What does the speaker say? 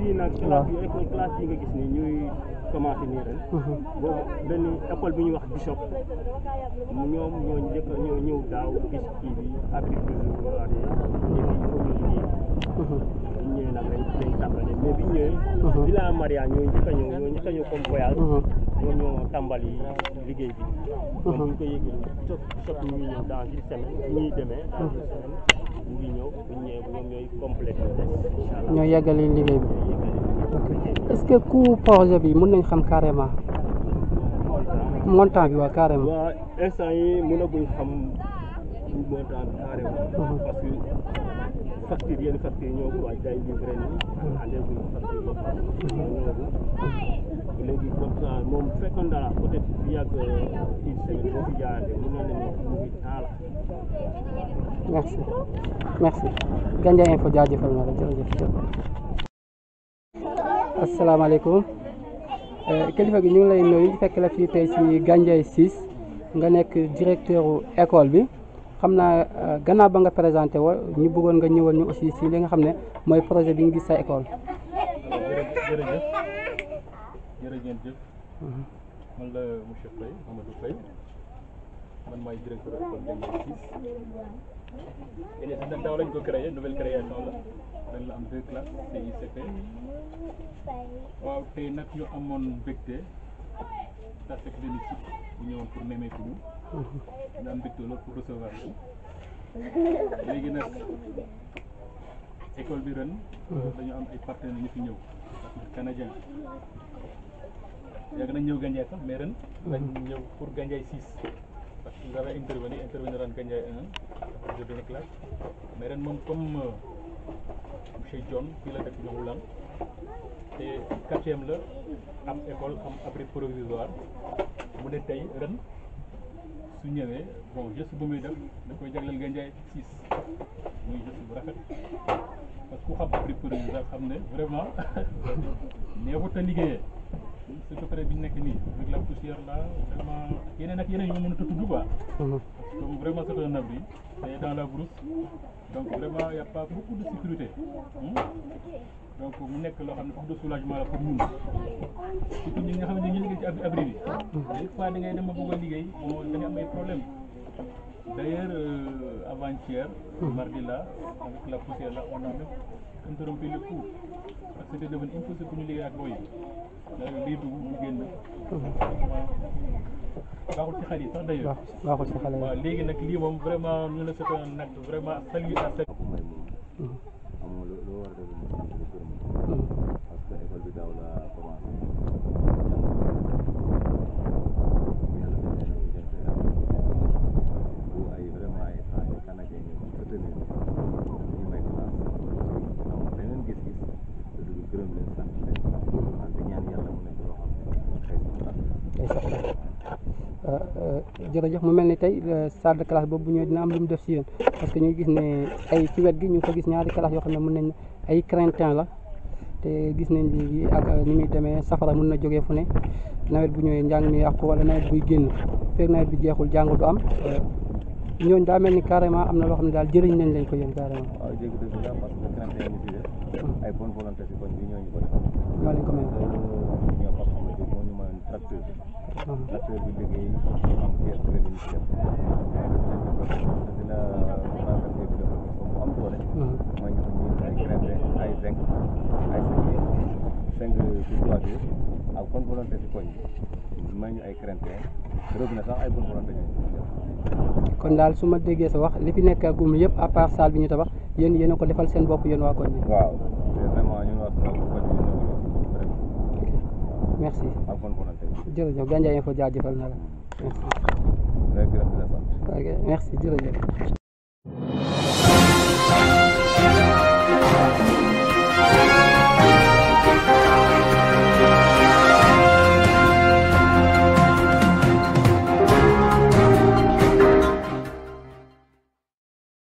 fii nag waaw. classe yi école classe yi nga gis ni ñuy commencé nii ren boobu benn école bi ñuy wax Bishop mu ñoom ñoo njëkk a ñoo ñëw daaw gis kii bi agriculture rurale yi et puis il faut ñu liggéey bi ñu ñëwee nag dañ dañ tàmbale mais bi ñu ñëwee Villa Maria ñoo njëkk a ñëw ñoo njëkk a ñëw comme voyage ñoom ñoo tàmbali liggéey bi donc ñu ko yëgee Bishop Bishop ñu ngi ñëw dans une semaine bu ñuy demee dans une semaine mu ngi ñëw bu ñu ñëwee ñoom ñooy complété des incha allah ñoo yeggali liggéey bi est-ce que coût projet bi mën nañ xam carrément montant bi waa carrément waa instant yi mënaguñ xam montant bi carrément parce que facture yenn facture ñoo ko waaj day livré nii andeeguñ facture boo xam ne ñoogu léegi comme ça moom bu fekkoon dara peut-être fi yàgg une semaine boo fi jaarante mën na leen mu ngi taala merci merci Gandiaye Info jaajëfal na la jërëjëf asalaamaaleykum Eh, kilifa gi ñu ngi lay nuyu fekk la fii tey ci Gandiaye 6 nga nekk directeur u école bi xam naa eh, gannaaw ba nga présenté wa ñu bëggoon nga ñëwal ñu aussi ci li nga xam ne mooy projet bi nga gis sa école jërëjëf jërëjëf man la monsieur Faye Amadou Faye man maay directeur école Gandiaye 6 et nag daaw lañ ko créé nouvelle création la ren la am deux classes CICP waaw tey nag ñu amoon mbégte tase ak benn site bu ñëwoon pour nemmeeku ñu ñu am mbégte loolu pour recevoir ñu léegi nag école bi ren dañu am ay partenaires ñu fi ñëw canadien yàgg nañ ñëw Gandiaye sax mais ren lañ ñëw pour Gandiaye 6 parce que j'avais intervenu intervenir en Gandiaye 1 de benn classe mais ren moom comme euh, monsieur John fii la dëkk Ñongulan te quatrième la am école am abri provisoire mu ne tey ren su ñëwee bon geste bu muy def da koy jagleel Gandiaye 6 muy geste bu rafet parce que ku xam abri provisoire xam ne vraiment neexut a liggéeyee surtout période bi ñu nekk nii avec la poussière là vraiment yeneen ak yeneen yu ma mënut a tudd quoi donc vraiment c'est un abri c'est dans la brousse donc vraiment y a pas beaucoup de sécurité hmm. donc mu nekk loo xam ne beaucoup de soulagement la pour ñun surtout ñi nga xam ne ñu liggéey ci abri abri bi des fois da ngay dem ba bëgg a liggéey bon da ngay am ay problème d'ailleurs euh, avant-hier mardi là avec la poussière là on a même interrompu le cours parce que c'était devenu impossible pour ñu liggéey ak booy yi lii dugg bu génn baaxul ci xale yi sax d'ailleurs baaxul baaxul ci xale yi waaw léegi nag lii moom vraiment ñu ne c'est un acte vraiment salué à saluer. ko may moom amoo lu lu war a def lu sant di gërëm parce que école bi daaw la commencé yàlla def na ñu def bu ay vraiment ay étranger canadien ñëw soutenir ñu may classe am beneen gis-gis te du gërëm leen sant leen wante ñaan yàlla mu nekk loo xam ne xëy na day sax jërëjëf mu mel ni tey euh, salle de classe boobu bu ñëwee dina am lu mu def si yéen parce que ñu ngi gis ne ay ci wet gi ñu ngi ko gis ñaari classe yoo xam ne mën nañ ay craintin la te gis nañ léegi ak euh, ni muy demee safara mën na jógee fu ne nawet bu ñëwee njàng mi yàqu wala nawet buy génn fekk nawet bi jeexul jàng du am euh, ñooñu daa mel ni carrément am na loo xam ne daal jëriñ nañ leen ko yéen carrément waaw jéggi dëgg la parce que crainte yi ñu si def ay bonne volonté si koñ bi ñooñu ko def ñoo leen ko may ñoo ko xam ne moo ñu mayoon tracteur bi tracteur bi liggéey am pièce bi ñu si def dina traversé bi dafa bu am doole mooy ñu ñu ay crainte ay zinc ay cinq si toiture ak bonne volonté si koñ bi may ñu ay crainte robinet sax ay bonne volonté ñu si def kon daal su ma déggee sa wax li fi nekk gum yëpp à part salle bi ñu tabax yéen yéen a ko defal seen bopp yéen waa koñ bi waaw te vraiment ñun waa sama koñ bi ñoo ngi si vraiment merci ak bonne volonté jërëjëf Gandiaye Info jaajëfal na la merci rek gërëm di la sant ok merci jërëjëf